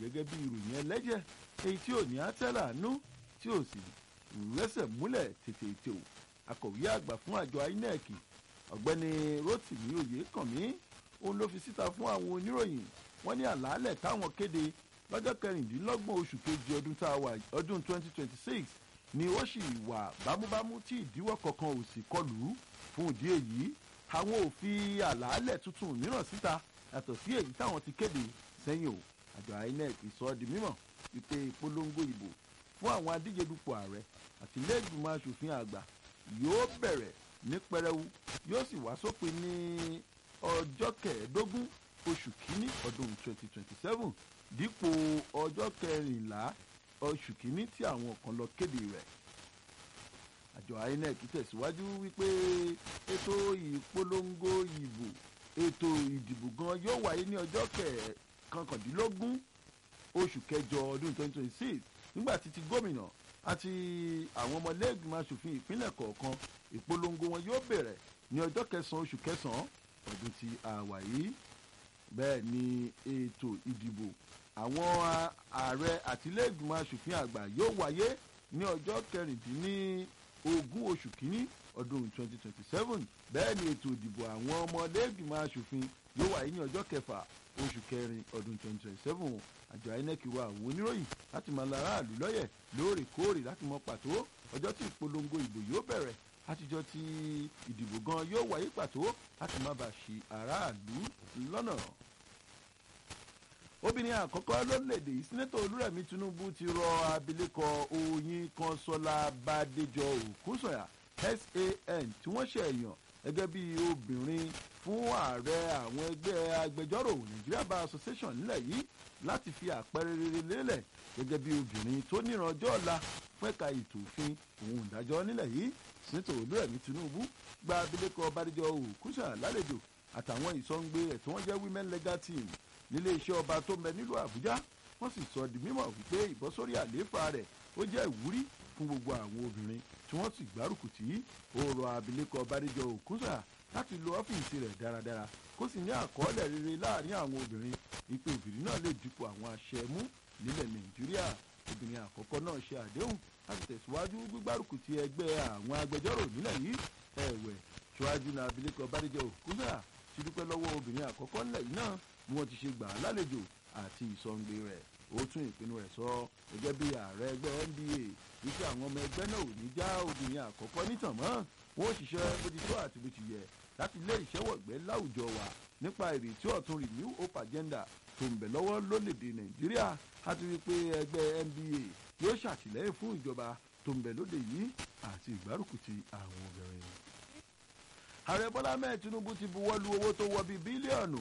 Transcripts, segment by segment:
gẹ́gẹ́ bí ìròyìn ẹlẹ́jẹ̀ èyí tí ò ní àtẹ́là nú tí ò sì rẹ́sẹ̀ múlẹ̀ tètè ètò akọ̀wé àgbà fún àjọ inec ọ̀gbẹ́ni rotimi oyèkànmí òun ló fi síta fún àwọn oníròyìn wọ́n ní àlàálẹ̀ táwọn kéde lọ́jọ́ kẹrìndínlọ́gbọ̀n oṣù kejì ọdún tá a wà ọdún 2026 ni ó sì wà bámúbámú tí ìdíwọ́ kankan ò sì kọlù fún ìdí èyí àwọn ò fi àlàálẹ̀ tuntun mìíràn síta yàtọ̀ sí èyí táwọn ti kéde sẹ́yìn o àjọ inec sọ ọ́ di mímọ̀ wípé ìpolongo ìbò fún àwọn adíje dupò ààrẹ àti ilé-ìgbìmọ̀ asòfin àgbà yóò bẹ̀rẹ̀ ní pẹrẹwu yóò sì wá sópin ní ọjọ́ kẹẹ̀ẹ́dógún oṣù kínní ọdún 2027 dípò ọjọ́ kẹrìnlá oṣù kínní tí àwọn kan lọ kéde rẹ̀ àjọ inec tẹ̀síwájú wípé ètò ìpolongo ìbò ètò ìdìbò gan yóò wáyé ní ọjọ́ kọkàndínlógún oṣù kẹjọ ọdún 2026 nígbà tí ti gómìnà àti àwọn ọmọlẹ́gbìmọ̀ asòfin ìpínlẹ̀ kọ̀ọ̀kan ìpolongo wọn yóò bẹ̀rẹ̀ ní ọjọ́ kẹsàn-án oṣù kẹsàn-án ọdún tí a wà yìí bẹ́ẹ̀ ni ètò ìdìbò àwọn ààrẹ àtìlẹ́gbìmọ̀ asòfin àgbà yóò wáyé ní ọjọ́ kẹrìndínlógún oṣù kínní ọdún 2027 bẹ́ẹ̀ ni ètò ìdìbò àwọn ọmọlẹ́gbìmọ̀ asòfin yóò wáyé ní ọjọ́ kẹfà oṣù kẹrin ọdún 2027 àjọ inec rọ àwọn oníròyìn láti máa la aráàlú lọ́yẹ̀ lóòrèkóòrè láti mọ pàtó ọjọ́ tí ìpolongo ìbò yóò bẹ̀rẹ̀ àtijọ́ tí ìdìbò gan yóò wáyé pàtó láti má bàa ṣì aráàlú lọ́nà. obìnrin àkọ́kọ́ lórílẹ̀‐èdè yìí sínẹ́tọ̀ olúrẹ̀mí tinubu ti rọ abilékọ oyin kọ́nsọ́lá bàdéjọ òkúsọ̀yà san tí wọ́n ṣe èèyàn gẹ́gẹ́ bí obìnrin fún ààrẹ àwọn ẹgbẹ́ agbẹjọ́rò nigeria bar association nílẹ̀ yìí láti fi àpẹẹrẹ rere lélẹ̀ gẹ́gẹ́ bí obìnrin tó níran ọjọ́ ọ̀la fún ẹ̀ka ètò òfin òun ìdájọ́ nílẹ̀ yìí sínítọ̀ olúrẹ̀mí tinubu gba abilékọ bàdéjọ òkúsà lálejò àtàwọn ìsọ̀ǹgbé ẹ̀ tí wọ́n jẹ́ women legal team nílé iṣẹ́ ọba tó ń bẹ nílùú àbújá wọ́n sì sọ di mímọ̀ wípé ìbọ́sórí àlééfà rẹ̀ ó jẹ́ ìwúrí fún gbogbo àwọn obìnrin tí wọ́n sì gbárùkù tí ó rọ abilékọ bàdéjọ òkúsà láti lo ọ́fíìsì rẹ̀ dáradára kó sì ní àkọọ́lẹ̀ rere láàrin àwọn obìnrin wípé obìnrin náà lè dípò àwọn aṣẹ́mú nílẹ̀ nàìjíríà obìnrin àkọ́kọ́ náà ṣe àdéhùn láti tẹ̀síwájú gbígbárùkù ti ẹgbẹ́ àwọn agbẹjọ́rò nílẹ̀ yìí ẹ̀wẹ̀ ṣíwájú náà abilékọ bàdéjọ òkúsà ti dúpẹ́ lọ́wọ́ obìnrin àkọ́kọ́ nílẹ̀ yìí náà bí wọ́n ti ṣe gbà á lálejò àti ìsọ̀ǹgbè rẹ̀ ó tún ìpinnu rẹ̀ sọ gẹ́gẹ́ bí ààrẹ ẹgbẹ́ nba wípé àwọn ọmọ ẹgbẹ́ náà ò ní já obìnrin àkọ́kọ́ nítàn mọ́ wọn ó ṣiṣẹ́ bó ti tó àti bó ti yẹ láti lé ìṣẹ́wọ̀gbẹ́ láwùjọ wa nípa ìrètí ọ̀tun renew hope agenda tó ń bẹ̀ lọ́wọ́ lórílẹ̀‐èdè nàìjíríà àti wípé ẹgbẹ́ nba yóò ṣàtìlẹ́yìn fún ìjọba tó ń bẹ̀ lóde yìí àti ìgbárùkù ti àwọn obìnrin. ààrẹ bọ́lá mẹ́ẹ̀ tinubu ti buwọ́ lu owó tó wọ bíi bílíọ̀nù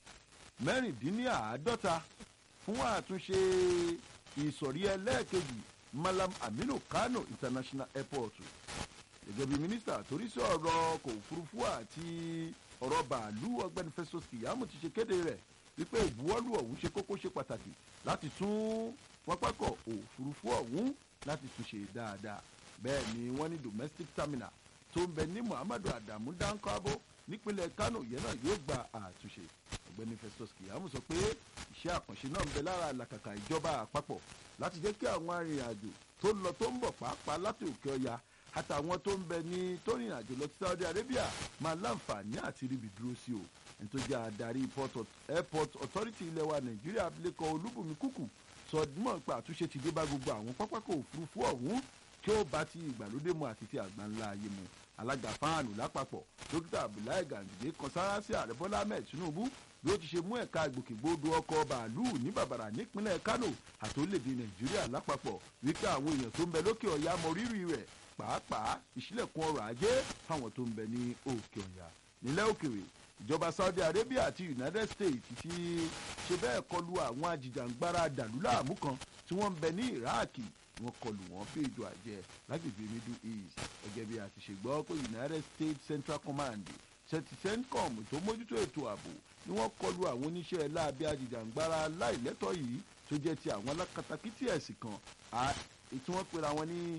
mẹ́rìndínláàádọ́ta fún àtúnṣe ìsọ̀rí ẹlẹ́ẹ̀kejì malam aminu kano international airport gẹ́gẹ́ bí mínísítà torí sí ọ̀rọ̀ ọkọ̀ òfurufú àti ọ̀rọ̀ bàálù ọgbẹ́ni festus kìyàmù ti ṣe kéde rẹ̀ wípé ìbuwọ́lù ọ̀hún ṣe kókó ṣe pàtàkì láti tún pápákọ̀ òfurufú ọ̀hún láti tún ṣe dáadáa bẹ́ẹ̀ ni wọ́n ní domestic terminal tó ń bẹ ní muhammadu adamu dankabo nípínlẹ̀ kano yẹn náà yóò gba àtúnṣe ọ̀gbẹ́ni festus kìyàmù sọ pé iṣẹ́ àkànṣe náà ń bẹ lára làkàkà ìjọba àpapọ̀ láti jẹ́ kí àwọn arìnrìn-àjò tó ń lọ tó ń bọ̀ pàápàá láti òkè ọya àtàwọn tó ń bẹ ní tó rìnrìn àjò lọ sí saudi arabia máa láǹfààní àti ríbi dúró sí o ẹni tó jẹ́ adarí airport authority ilẹ̀ wa nàìjíríà abilékọ olúbùnmi kúkú sọ dímọ̀ pé àtúnṣe ti dé bá gbogbo àwọn pápákọ̀ òfurufú ọ̀hún kí ó bá ti ìgbàlódé mu àti ti àgbà ńlá ayé mu alága fáànù lápapọ̀ dókítà abdullahi ganduje kan sára sí ààrẹ bọ́lá ahmed tinubu bí ó ti ṣe mú ẹ̀ka ìgbòkègbodò ọkọ̀ bàálù ní bàbàrà nípínlẹ̀ kano àti orílẹ̀-èdè nàìjíríà lápapọ̀ wípé àwọn èèyàn tó ń bẹ lókè ọ̀yà mọ rírì rẹ̀ pàápàá ìṣílẹ̀kùn ọrọ̀ ajé fáwọn tó ń bẹ ní òkè ọ̀yà nílẹ̀ òkèrè ìjọba saudi arabia àti united states ti ṣe bẹ́ẹ̀ kọlu àwọn ajìjàǹgbara dàlúlàmú kan tí wọ́n ń bẹ ní iraq wọ́n kọlù wọ́n fún ètò àjẹ lágbègbè middle east gẹ́gẹ́ bí a ti ṣe gbọ́ pé united states central command centcom tó mójútó ètò ààbò ni wọ́n kọlu àwọn oníṣẹ́ láabi ajìjàǹgbara láìlẹ́tọ̀ yìí tó jẹ́ ti àwọn alákatakítí ẹ̀sìn kan tí wọ́n pera wọn ní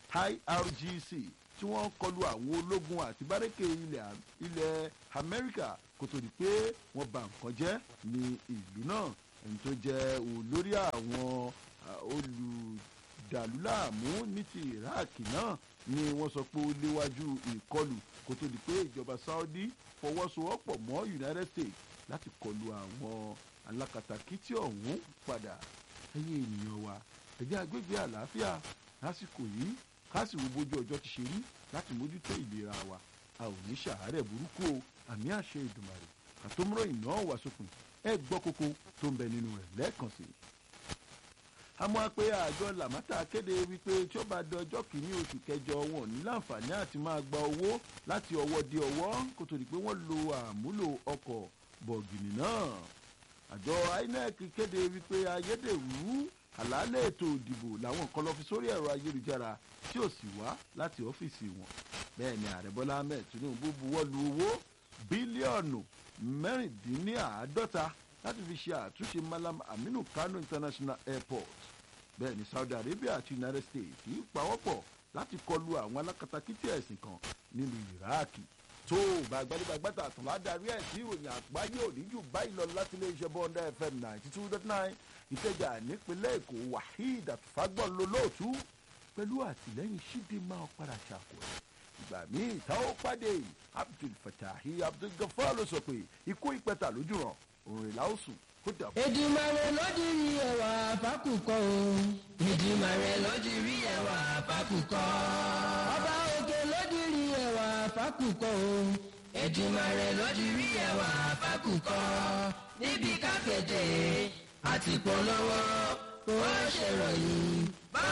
irgc tí wọ́n kọlu àwọn ológun àti bárẹ́kẹ̀ ilẹ̀ amẹ́ríkà kó tó di pé wọ́n ba nǹkan jẹ́ ní ìlú náà ẹni tó jẹ́ olórí àwọn olùdàlúlàmú ní ti iraq náà ni wọ́n sọ pé ó léwájú ìkọlù kó tó di pé ìjọba saudi fọwọ́sowọ́pọ̀ mọ́ united states láti kọlu àwọn alákatakítí ọ̀hún padà ẹ̀yin ènìyàn wa ẹ̀jẹ̀ agbègbè àlàáfíà lásìkò yìí káàsì wo bójú ọjọ́ ti ṣe rí láti mójútó ìlera wa a ò ní ṣàárẹ̀ burúkú o àmì àṣẹ ìdùmàrè àtòmúrò iná wà sópin ẹ gbọ́ kókó tó ń bẹ nínú rẹ̀ lẹ́ẹ̀kan sí i. àmọ́ pé àjọ làmátà kéde wípé tí ó bá di ọjọ́ kìíní oṣù kẹjọ wọn ò ní láǹfààní àti máa gba owó láti ọwọ́ dé ọwọ́ kó tó di pé wọ́n lo àmúlò ọkọ̀ bọ̀gìnì náà. àjọ inec kéde wípé ayédèrú àlàálẹ̀ ètò ìdìbò làwọn kan lọ fi sórí ẹ̀rọ ayélujára tí ò sì wá láti ọ́fíìsì wọn bẹ́ẹ̀ ni ààrẹ bọ́lá ahmed tinubu buwọ́ lu owó bílíọ̀nù mẹ́rìndínláàádọ́ta láti fi ṣe àtúnṣe malam aminu kano international airport bẹ́ẹ̀ ni saudi arabia àti united states kì í pawọ́pọ̀ láti kọlu àwọn alákatakítí ẹ̀sìn kan nílùú iraki tó bá gbadébàgbàtà àtàlà darí ẹ̀ sí ìròyìn àgbáyé òní jù báyìí lọ láti iléeṣẹ́ bọ́ńdà fm ninety two dot nine ìkẹjà nípínlẹ̀ èkó waheed àtúfágbọ́n lolóòtú pẹ̀lú àtìlẹ́yìn ṣídìímà ọ̀padà ṣàkó ẹ̀ ìgbà míì tá ó pàdé abdul fatahi abdul gafar ló sọ pé ikú ìpẹta lójú ràn òrùn ìlà òsùn kó dàbọ̀. Èdùmàrè ló di rí ẹwà fákùkọ o. Èdùmàrè ló di rí ẹwà fákùkọ. Ọba òkè ló di rí ẹwà fákùkọ o. Èdùmàrè ló di rí ẹwà fákùkọ. Níbi káfíńtì àti polówó kò ṣèròyìn.